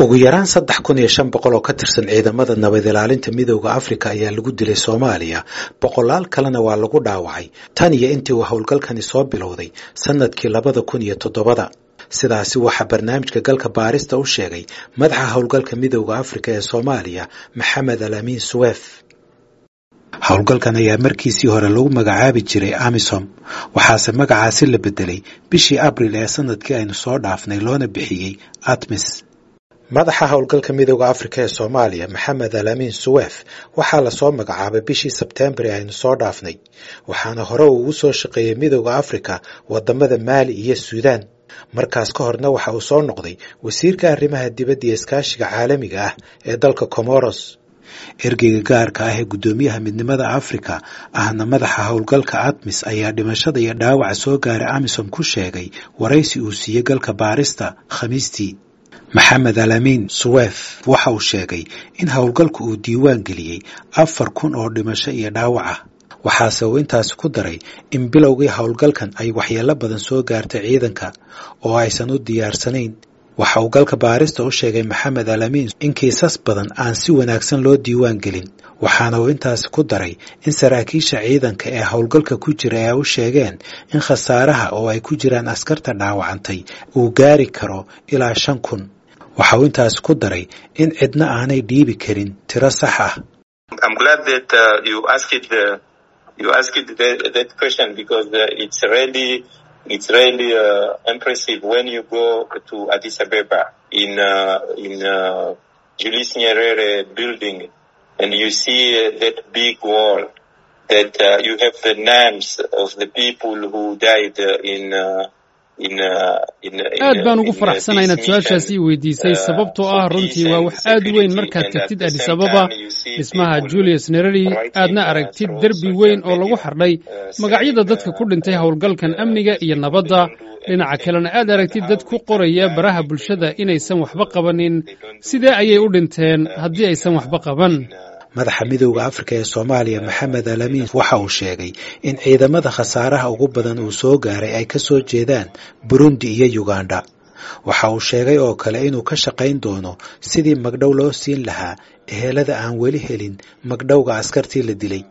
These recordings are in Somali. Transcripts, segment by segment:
ugu yaraan saddex kun iyo shan boqol oo ka tirsan ciidamada nabad ilaalinta midooda afrika ayaa lagu dilay soomaaliya boqolaal kalena waa lagu dhaawacay tan iyo intii uu howlgalkani soo bilowday sanadkii labada kun iyo toddobada sidaasi waxaa barnaamijka galka baarista u sheegay madaxa howlgalka midooda afrika ee soomaaliya maxamed alaamiin suweef howlgalkan ayaa markiisii hore lagu magacaabi jiray amisom waxaase magacaasi la bedelay bishii abril ee sanadkii aynu soo dhaafnay loona bixiyey atmis madaxa howlgalka midooda afrika ee soomaaliya maxamed alaamiin suweef waxaa lasoo magacaabay bishii sebtembar ee aynu soo dhaafnay waxaana hore uu ugu soo shaqeeyey midooda afrika wadamada maali iyo suudaan markaas ka horna waxa uu soo noqday wasiirka arrimaha dibadda iyo iskaashiga caalamiga ah ee dalka comoros ergeyga gaarka ah ee guddoomiyaha midnimada afrika ahna madaxa howlgalka atmis ayaa dhimashada iyo dhaawaca soo gaaray amisom ku sheegay waraysi uu siiyey galka baarista khamiistii maxamed alaamiin suweef waxa uu sheegay in howlgalku uu diiwaan geliyey afar kun oo dhimasho iyo dhaawac ah waxaase uu intaasi ku daray in bilowgii howlgalkan ay waxyeello badan soo gaartay ciidanka oo aysan u diyaarsanayn waxa uu galka baarista u sheegay maxamed alaamiin in kiisas badan aan si wanaagsan loo diiwaan gelin waxaana uu intaasi ku daray in saraakiisha ciidanka ee howlgalka ku jira ay u sheegeen in khasaaraha oo ay ku jiraan askarta dhaawacantay uu gaari karo ilaa shan kun waxa uu intaasi ku daray in cidna aanay dhiibi karin tiro sax ah it's really uh, impressive when you go to Addis Ababa in uh, in uh, Julius Nyerere building and you see uh, that big wall that uh, you have the names of the people who died uh, in uh, aad baan ugu faraxsana inaad su-aashaasi weydiisay sababtoo ah runtii waa wax aad u weyn markaad tagtid adis ababa dhismaha julius nereri aadna aragtid derbi weyn oo lagu xardhay magacyada dadka ku dhintay howlgalkan amniga iyo nabadda dhinaca kalena aad aragtid dad ku qoraya baraha bulshada inaysan waxba qabanin sidee ayay u dhinteen haddii aysan waxba qaban madaxa midooda afrika ee soomaaliya maxamed alaamiin waxa uu sheegay in ciidamada khasaaraha ugu badan uu soo gaaray ay ka soo jeedaan burundi iyo uganda waxa uu sheegay oo kale inuu ka shaqayn doono sidii magdhow loo siin lahaa ehelada aan weli helin magdhowga askartii la dilay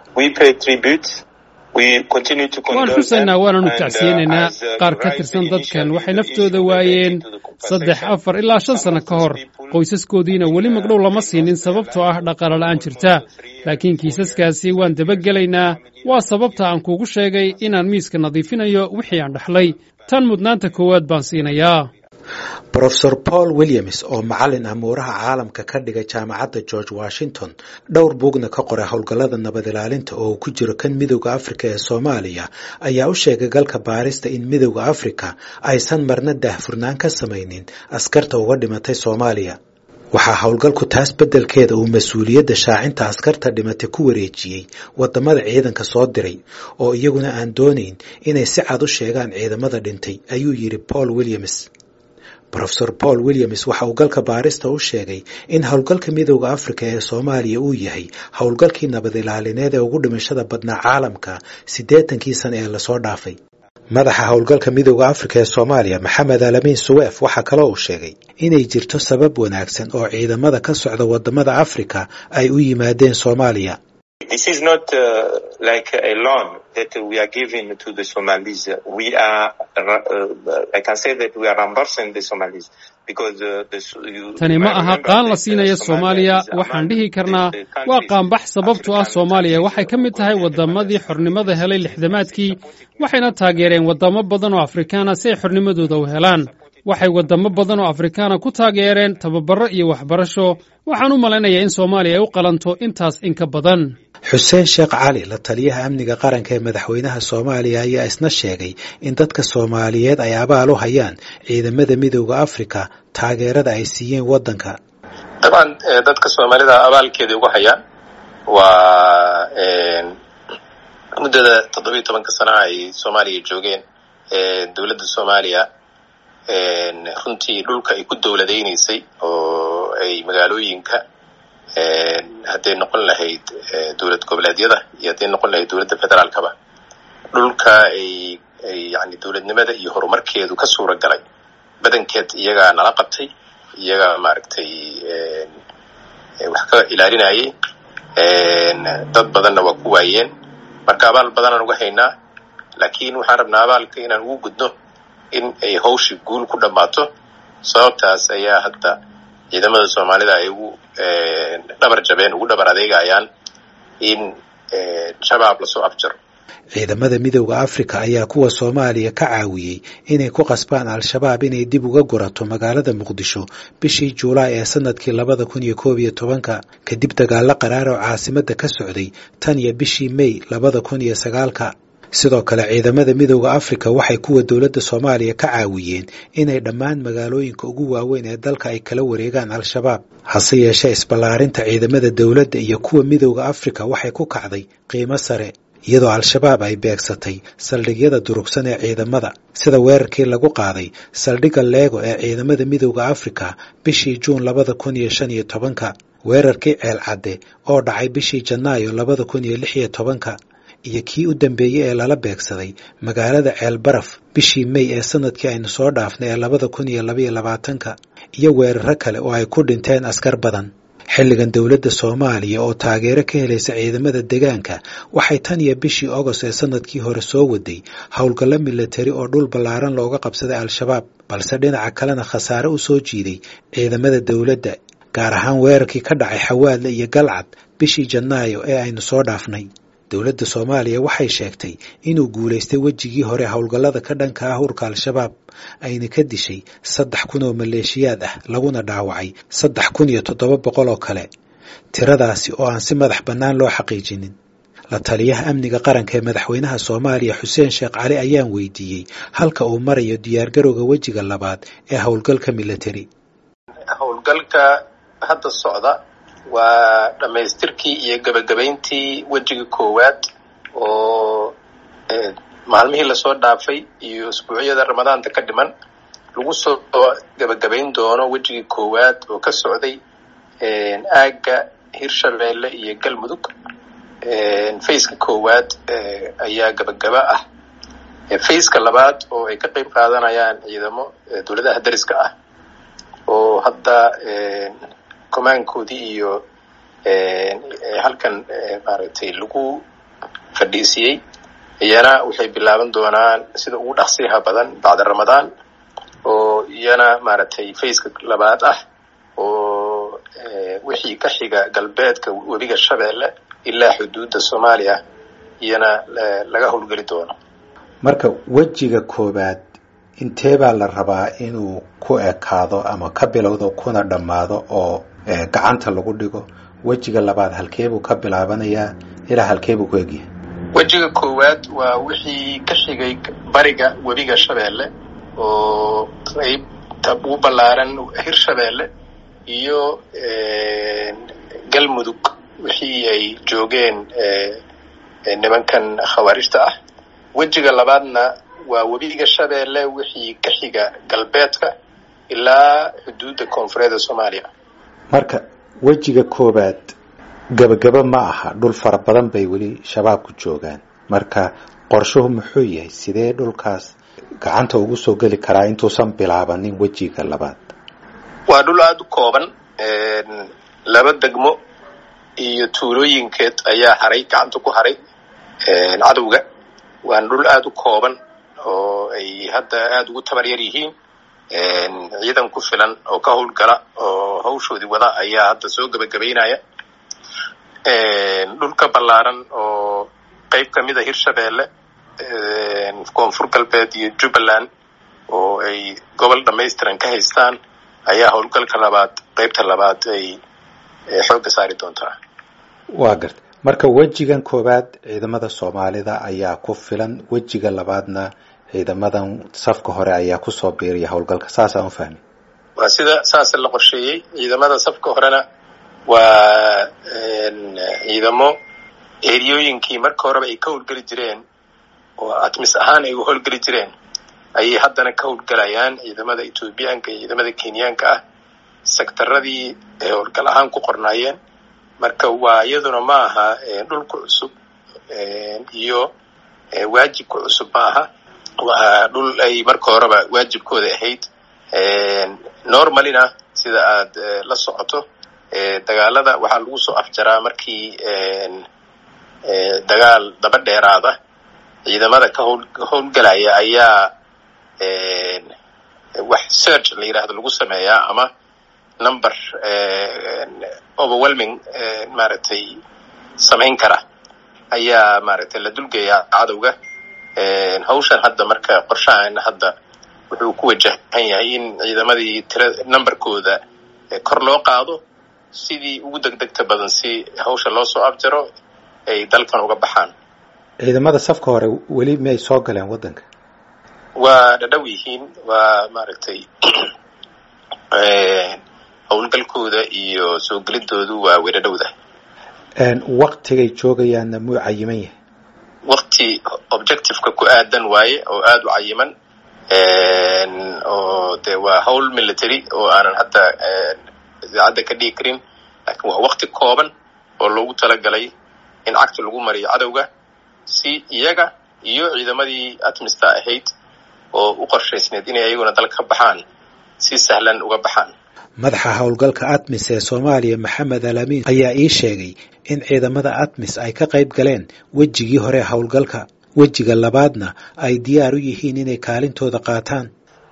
waan xusaynaa waananu tacsiyeynaynaa qaar ka tirsan dadkan waxay naftooda waayeen saddex afar ilaa shan sanno ka hor qoysaskoodiina weli magdhow lama siinin sababtoo ah dhaqaale la'aan jirta laakiin kiisaskaasi waan dabagelaynaa waa sababta aan kuugu sheegay inaan miiska nadiifinayo wixii aan dhaxlay tan mudnaanta koowaad baan siinayaa rofesor paul williams oo macallin amuuraha caalamka ka dhigay jaamacadda george washington dhowr buugna ka qoray howlgallada nabad ilaalinta oo uu ku jiro kan midowda afrika ee soomaaliya ayaa u sheegay galka baarista in midowda afrika aysan marna daahfurnaan ka samaynin askarta uga dhimatay soomaaliya waxaa howlgalku taas beddelkeeda uu mas-uuliyadda shaacinta askarta dhimatay ku wareejiyey waddamada ciidanka soo diray oo iyaguna aan doonayn inay si cad u sheegaan ciidamada dhintay ayuu yidhi paul williams rofesor paul williams waxa uu galka baarista u sheegay in howlgalka midowda afrika ee soomaaliya uu yahay howlgalkii nabad ilaalineed ee ugu dhimashada badnaa caalamka siddeetankii sana ee lasoo dhaafay madaxa howlgalka midowda afrika ee soomaaliya maxamed alaamiin suweef waxaa kaloo uu sheegay inay jirto sabab wanaagsan oo ciidamada ka socda waddamada afrika ay u yimaadeen soomaaliya This is not uh, like a loan that we are giving to the Somalis. We are, uh, I can say that we are reimbursing the Somalis because uh, the, you, tani ma aha qaan la siinaya soomaaliya waxaan dhihi karnaa waa qaanbax sababtoo ah soomaaliya waxay ka mid tahay waddamadii xornimada helay lixdamaadkii waxayna taageereen waddamo badan oo afrikaana si ay xornimadooda u helaan waxay waddamo badan oo afrikaana ku taageereen tababarro iyo waxbarasho waxaan u malaynayaa in soomaaliya ay u qalanto intaas in ka badan xuseen sheekh cali la taliyaha amniga qaranka ee madaxweynaha soomaaliya ayaa isna sheegay in dadka soomaaliyeed ay abaal u hayaan ciidamada midowda afrika taageerada ay siiyeen waddanka dabcan dadka soomaalida abaalkeeda ugu hayaan waa muddada toddobiyo tobanka sana ay soomaaliya joogeen dowladda soomaaliya runtii dhulka ay ku dowladaynaysay oo ay magaalooyinka hadday noqon lahayd dowlad goboleedyada iyo hadday noqon lahayd dowladda federaalkaba dhulka ay yani dowladnimada iyo horumarkeedu ka suura galay badankeed iyagaa nala qabtay iyaga maaragtay wax ka ilaalinayay dad badanna waa ku waayeen marka abaal badanaan uga haynaa laakiin waxaan rabnaa abaalka inaan ugu gudno in ay hawshii guul ku dhammaato sababtaas ayaa hadda ciidamada soomaalida ay ugu dhabar jabeen ugu dhabar adeegayaan in shabaab lasoo afjaro ciidamada midowda afrika ayaa kuwa soomaaliya ka caawiyey inay ku qasbaan al-shabaab inay dib uga gurato magaalada muqdisho bishii juulaay ee sanadkii labada kun iyo koob iyo tobanka kadib dagaalo qaraar oo caasimada ka socday tan iyo bishii mey labada kun iyo sagaalka sidoo kale ciidamada midowda afrika waxay kuwa dowladda soomaaliya ka caawiyeen inay dhammaan magaalooyinka ugu waaweyn ee dalka ay kala wareegaan al-shabaab hase yeeshee isballaarinta ciidamada dowladda iyo kuwa midowda afrika waxay ku kacday qiimo sare iyadoo al-shabaab ay beegsatay saldhigyada durugsan ee ciidamada sida weerarkii lagu qaaday saldhigga leego ee ciidamada midowda afrika bishii juun labada kun iyo shan iyo tobanka weerarkii ceel cadde oo dhacay bishii janaayo labada kun iyo lix iyo tobanka iyo kii u dambeeyey ee lala beegsaday magaalada ceel baraf bishii mey ee sanadkii aynu soo dhaafnay ee labada kun iyo labaiyo labaatanka iyo weeraro kale oo ay ku dhinteen askar badan xilligan dowladda soomaaliya oo taageero ka helaysa ciidamada deegaanka waxay tan iyo bishii ogost ee sanadkii hore soo waday howlgallo milatari oo dhul ballaaran looga qabsaday al-shabaab balse dhinaca kalena khasaare u soo jiiday ciidamada dowladda gaar ahaan weerarkii ka dhacay xawaadle iyo galcad bishii janaayo ee aynu soo dhaafnay dowladda soomaaliya waxay sheegtay inuu guulaystay wejigii hore howlgallada ka dhanka ah hurka al-shabaab ayna ka dishay saddex kun oo maleeshiyaad ah laguna dhaawacay saddex kun iyo toddoba boqol oo kale tiradaasi oo aan si madax bannaan loo xaqiijinin la taliyaha amniga qaranka ee madaxweynaha soomaaliya xuseen sheekh cali ayaan weydiiyey halka uu marayo diyaargarowga wejiga labaad ee howlgalka milatari howlgalka hadda socda waa dhammaystirkii iyo gebagabayntii wejiga koowaad oo maalmihii lasoo dhaafay iyo isbuucyada ramadaanta ka dhiman lagu soo gebagabayn doono wejigii koowaad oo ka socday aagga hirshabeelle iyo galmudug faceka koowaad ayaa gebagaba ah faceka labaad oo ay ka qeyb qaadanayaan ciidamo dowladaha dariska ah oo hadda comaankoodii iyo halkan maaragtay lagu fadhiisiyey iyana waxay bilaaban doonaan sida ugu dhaqsiyaha badan bacda ramadaan oo iyana maaragtay faceka labaad ah oo wixii ka xiga galbeedka webiga shabeelle ilaa xuduudda soomaaliya iyana laga howlgeli doono marka wejiga koobaad intee baa la rabaa inuu ku ekaado ama ka bilowdo kuna dhammaado oo gacanta lagu dhigo wejiga labaad halkeebuu ka bilaabanayaa ilaa halkeebuu ku egyahay wejiga koowaad waa wixii ka xigay bariga webiga shabeelle oo qeybta ugu ballaaran hirshabeelle iyo galmudug wixii ay joogeen nimankan khawaarijta ah wejiga labaadna waa webiga shabeelle wixii ka xiga galbeedka ilaa xuduudda koonfureedda soomaaliya marka wejiga koobaad gebagaba ma aha dhul fara badan bay weli shabaabku joogaan marka qorshuhu muxuu yahay sidee dhulkaas gacanta ugu soo geli karaa intuusan bilaabanin wejiga labaad waa dhul aada u kooban laba degmo iyo tuulooyinkeed ayaa haray gacanta ku haray cadowga waana dhul aada u kooban oo ay hadda aada ugu tabar yar yihiin ciidan ku filan oo ka howlgala oo hawshoodii wada ayaa hadda soo gebagabaynaya dhulka ballaaran oo qeyb ka mid a hirshabeelle koonfur galbeed iyo jubbaland oo ay gobol dhamaystiran ka haystaan ayaa howlgalka labaad qeybta labaad ay xoogga saari doontaa waa garta marka wejigan koowaad ciidamada soomaalida ayaa ku filan wejiga labaadna ciidamadan safka hore ayaa kusoo biiraya howlgalka saasaan u fahmi waa sida saasa la qorsheeyey ciidamada safka horena waa ciidamo eriyooyinkii marka horeba ay ka howlgeli jireen oo atmis ahaan ay u howlgeli jireen ayay haddana ka howlgelayaan ciidamada ethoobiyaanka iyo ciidamada kenyaanka ah sektaradii ay howlgal ahaan ku qornaayeen marka waa iyaduna ma aha dhulka cusub iyo waajibka cusub ma aha waa dhul ay marka horeba waajibkooda ahayd normalina sida aad la socoto dagaalada waxaa lagu soo afjaraa markii dagaal daba dheeraada ciidamada ka howl howlgalaya ayaa wax search la yidhaahdo lagu sameeyaa ama number overwhelming maaragtay samayn kara ayaa maaragtay la dulgeeyaa cadowga hawshan hadda marka qorshahan hadda wuxuu ku wajahan yahay in ciidamadii tira numberkooda kor loo qaado sidii ugu degdegta badan si hawsha loo soo afjaro ay dalkan uga baxaan ciidamada safka hore weli miyay soo galeen waddanka waa dhadhow yihiin waa maaragtay howlgalkooda iyo soo gelidoodu waa weedhadhowda waktigay joogayaanna muu cayiman yahay wakti objectiveka ku aadan waaye oo aada u cayiman oo de waa howl military oo aanan hadda idaacadda ka dhigi karin laakiin waa wakti kooban oo loogu talagalay in cagta lagu mariyo cadowga si iyaga iyo ciidamadii atmista ahayd oo u qorshaysneed inay ayaguna dal ka baxaan si sahlan uga baxaan madaxa howlgalka atmis ee soomaaliya maxamed alamin ayaa ii sheegay in ciidamada atmis ay ka qayb galeen wejigii hore howlgalka wejiga labaadna ay diyaar u yihiin inay kaalintooda qaataan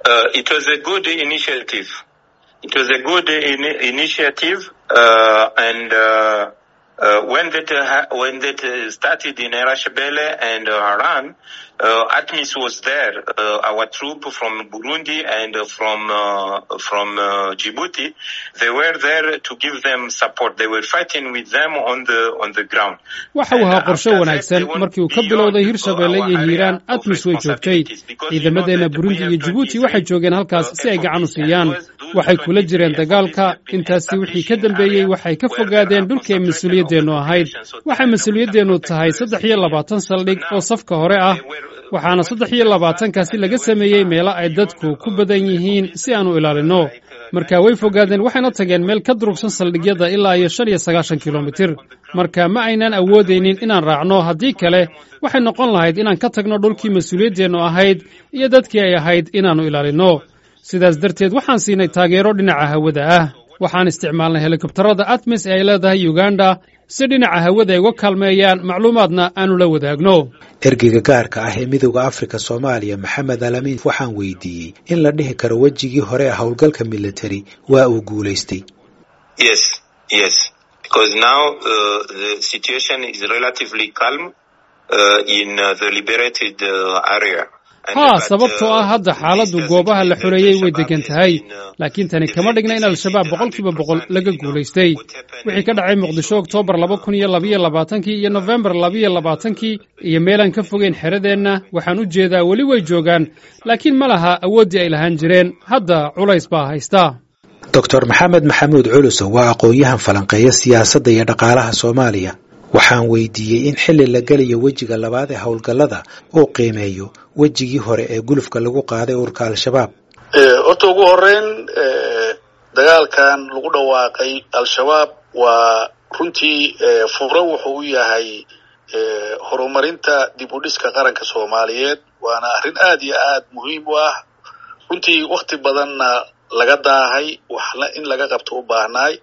Uh, when that uh, when that uh, started in Erashbele and uh, Haran, uh, ATMIS was there. Uh, our troop from Burundi and uh, from uh, from uh, Djibouti, they were there to give them support. They were fighting with them on the on the ground. waxa uu ahaa qorshe wanaagsan markii uu ka bilowday hirshabeelle iyo hiiraan atmis way joogtay ciidamadeenna burundi iyo jibuuti waxay joogeen halkaas si ay gacan u siiyaan waxay kula jireen dagaalka intaasi wixii ka dambeeyey waxay ka fogaadeen dhulkii ay mas-uuliyadeennu ahayd waxay mas-uuliyadeennu tahay saddex iyo labaatan saldhig oo safka hore ah waxaana saddex iyo labaatankaasi laga sameeyey meelo ay dadku ku badan yihiin si aan u ilaalinno marka way fogaadeen waxayna tageen meel ka durugsan saldhigyada ilaa iyo shan iyo sagaashan kilomitir marka ma aynaan awoodaynin inaan raacno haddii kale waxay noqon lahayd inaan ka tagno dhulkii mas-uuliyadeennu ahayd iyo dadkii ay ahayd inaannu ilaalinno sidaas darteed waxaan siinay taageero dhinaca hawada ah waxaan isticmaalnay helikobtarada atmis ee ay leedahay uganda si dhinaca hawada ay uga kaalmeeyaan macluumaadna aanu la wadaagno ergeyga gaarka ah ee midowda afrika soomaaliya maxamed alamin waxaan weydiiyey in la dhihi karo wejigii hore ee howlgalka military waa uu guulaystay Yes, yes, because now uh, the situation is relatively calm uh, in uh, the liberated uh, area. And haa but, sababtoo uh, ah hadda this xaaladdu doesn't goobaha la mean that xoreeyey way Al-Shabaab degan has tahay been, uh, laakiin tani kama dhigna in al-shabaab boqolkiiba boqol laga guulaystay wixii ka dhacay muqdisho oktoobar laba kun iyo labiyo labaatankii iyo nofembar labiyo labaatankii iyo meelaan ka fogeyn xeradeenna waxaan u jeedaa weli way joogaan laakiin ma laha awooddii ay lahaan jireen hadda culays baa haysta doctor maxamed maxamuud culusow waa aqoon-yahan falanqeeya siyaasadda iyo dhaqaalaha soomaaliya waxaan weydiiyey in xilli la gelayo wejiga labaad ee howlgallada uu qiimeeyo wejigii hore ee gulufka lagu qaaday ururka al-shabaab horta ugu horeyn dagaalkan lagu dhawaaqay al-shabaab waa runtii furo wuxuu u yahay horumarinta dib u dhiska qaranka soomaaliyeed waana arrin aad iyo aad muhiim u ah runtii wakti badanna laga daahay waxna in laga qabto u baahnaay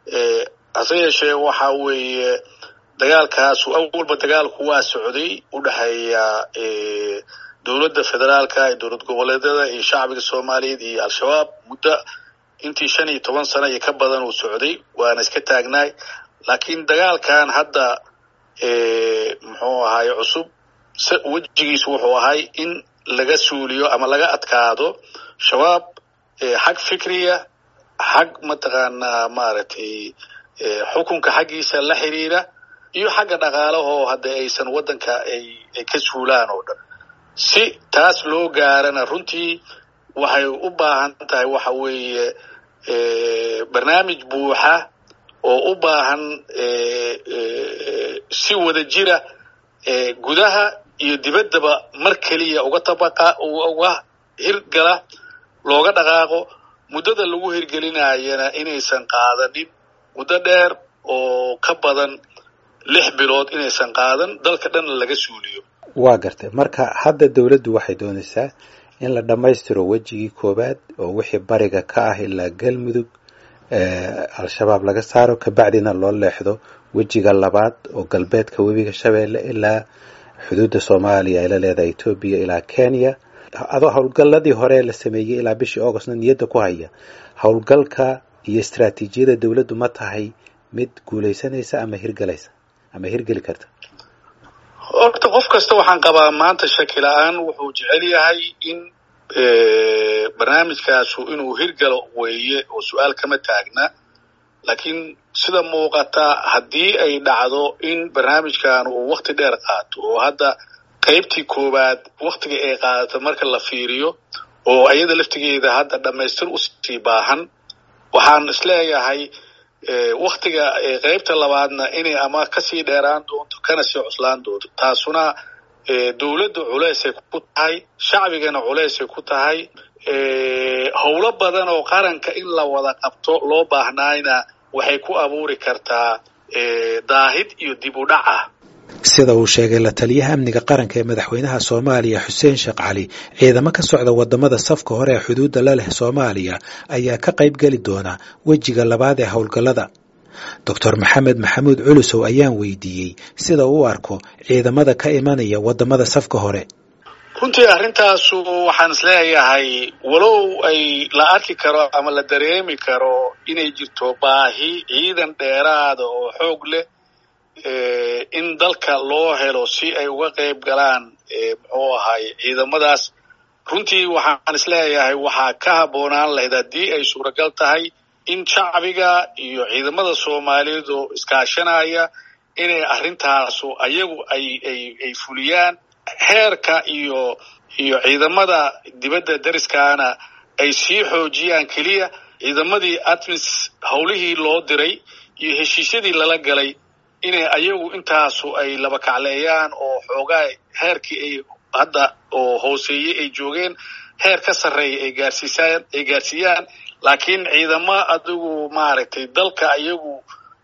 hase yeeshee waxa weeye dagaalkaasu awalba dagaalku waa socday u dhexeeya dowladda federaalka iyo dowlad goboleedyada iyo shacbiga soomaaliyeed iyo al-shabaab muddo intii shan iyo toban sano iyo ka badan uu socday waana iska taagnaay laakiin dagaalkan hadda muxuu ahaay cusub wejigiisu wuxuu ahay in laga suuliyo ama laga adkaado shabaab xag fikriya xag mataqaanaa maaragtay xukunka xaggiisa la xiriira iyo xagga dhaqaalahoo hadda aysan waddanka ay ay ka suulaan oo dhan si taas loo gaarana runtii waxay u baahan tahay waxa weeye barnaamij buuxa oo u baahan si wada jira gudaha iyo dibaddaba mar keliya uga tabaqa uga hirgala looga dhaqaaqo muddada lagu hirgelinayana inaysan qaadanin muddo dheer oo ka badan lix bilood inaysan qaadan dalka dhanna laga suuliyo waa gartay marka hadda dowladdu waxay doonaysaa in la dhammaystiro wejigii koowaad oo wixii bariga ka ah ilaa galmudug al-shabaab laga saaro kabacdina loo leexdo wejiga labaad oo galbeedka webiga shabeelle ilaa xuduudda soomaaliya ay la leedahay etoobiya ilaa kenya adoo howlgalladii hore la sameeyey ilaa bishii augustna niyadda ku haya howlgalka iyo istraatiijiyada dowladdu ma tahay mid guulaysanaysa ama hirgalaysa ama hirgeli karta horta qof kasta waxaan qabaa maanta shaki la-aan wuxuu jecel yahay in barnaamijkaasu inuu hirgalo weeye oo su-aal kama taagna laakiin sida muuqata haddii ay dhacdo in barnaamijkan uu wakti dheer qaato oo hadda qaybtii koowaad waktiga ay qaadato marka la fiiriyo oo iyada laftigeeda hadda dhammaystir usii baahan waxaan isleeyahay waktiga qaybta labaadna inay ama kasii dheeraan doonto kana sii cuslaan doonto taasuna dowladda culeysay ku tahay shacbigana culeysay ku tahay howlo badan oo qaranka in la wada qabto loo baahnaayna waxay ku abuuri kartaa daahid iyo dib u dhac ah sida uu sheegay la taliyaha amniga qaranka ee madaxweynaha soomaaliya xuseen sheekh cali ciidamo ka socda wadamada safka hore ee xuduudda la leh soomaaliya ayaa ka qayb geli doona wejiga labaad ee howlgallada doctor maxamed maxamuud culusow ayaan weydiiyey sida uu u arko ciidamada ka imanaya wadamada safka hore runtii arrintaasu waxaan isleeyahay walow ay la arki karo ama la dareemi karo inay jirto baahi ciidan dheeraada oo xoog leh in dalka loo helo si ay uga qayb galaan muxuu ahay ciidamadaas runtii waxaan isleeyahay waxaa ka habboonaan lahayd haddii ay suuragal tahay in shacbiga iyo ciidamada soomaaliyeed oo iskaashanaya inay arrintaasu ayagu ay ay ay fuliyaan heerka iyo iyo ciidamada dibadda dariskaana ay sii xoojiyaan keliya ciidamadii atmis howlihii loo diray iyo heshiisyadii lala galay inay ayagu intaasu ay laba kacleeyaan oo xoogaa heerkii ay hadda oo hooseeyey ay joogeen heer ka sarreeya ay gaarsiisaan ay gaarsiiyaan laakiin ciidamo adigu maaragtay dalka ayagu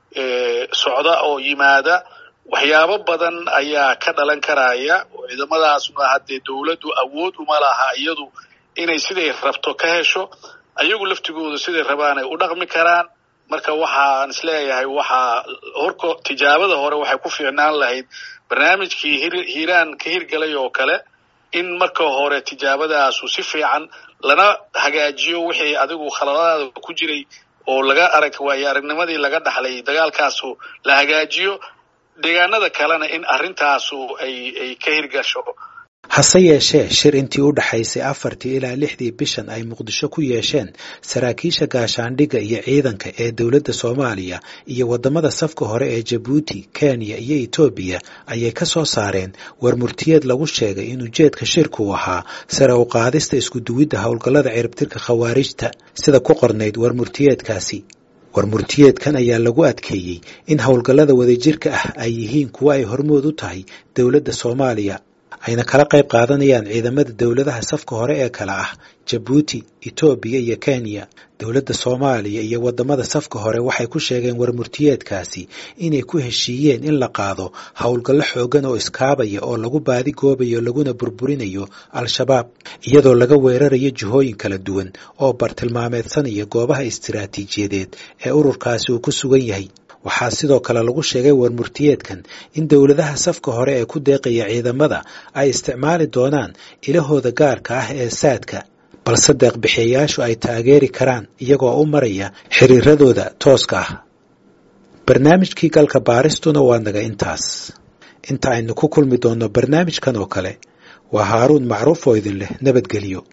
socda oo yimaada waxyaabo badan ayaa ka dhalan karaya oo ciidamadaasuna haddee dowladdu awood uma laha iyadu inay siday rabto ka hesho ayagu laftigooda siday rabaan ay u dhaqmi karaan marka waxaan isleeyahay waxaa horko tijaabada hore waxay ku fiicnaan lahayd barnaamijkii hiiraan ka hirgalay oo kale in marka hore tijaabadaasu si fiican lana hagaajiyo wixii adigu khaladaada ku jiray oo laga arag waayo aragnimadii laga dhaxlay dagaalkaasu la hagaajiyo deegaanada kalena in arrintaasu ay ay ka hirgasho hase yeeshee shir intii u dhaxaysay afartii ilaa lixdii bishan ay muqdisho ku yeesheen saraakiisha gaashaandhigga iyo ciidanka ee dowladda soomaaliya iyo waddamada safka hore ee jabuuti kenya iyo etoobiya ayay ka soo saareen warmurtiyeed lagu sheegay in ujeedka shirku ahaa sare u qaadista iskuduwidda howlgallada ciribtirka khawaarijta sida ku qornayd warmurtiyeedkaasi warmurtiyeedkan ayaa lagu adkeeyey in howlgallada wadajirka ah ay yihiin kuwo ay hormood u tahay dowladda soomaaliya ayna kala qayb qaadanayaan ciidamada dowladaha safka hore ee kale ah jabuuti etoobiya iyo kenya dowladda soomaaliya iyo waddamada safka hore waxay ku sheegeen warmurtiyeedkaasi inay ku heshiiyeen in la qaado howlgallo xoogan oo iskaabaya oo lagu baadi goobayo laguna burburinayo al-shabaab iyadoo laga weerarayo jihooyin kala duwan oo bartilmaameedsanaya goobaha istiraatiijiyadeed ee ururkaasi uu ku sugan yahay waxaa sidoo kale lagu sheegay warmurtiyeedkan in dowladaha safka hore ee ku deeqaya ciidamada ay isticmaali doonaan ilahooda gaarka ah ee saadka balse deeqbixiyayaashu ay taageeri karaan iyagoo u maraya xiriiradooda tooska ah barnaamijkii galka baaristuna waa naga intaas inta aynu ku kulmi doonno barnaamijkan oo kale waa haaruun macruuf oo idin leh nabadgelyo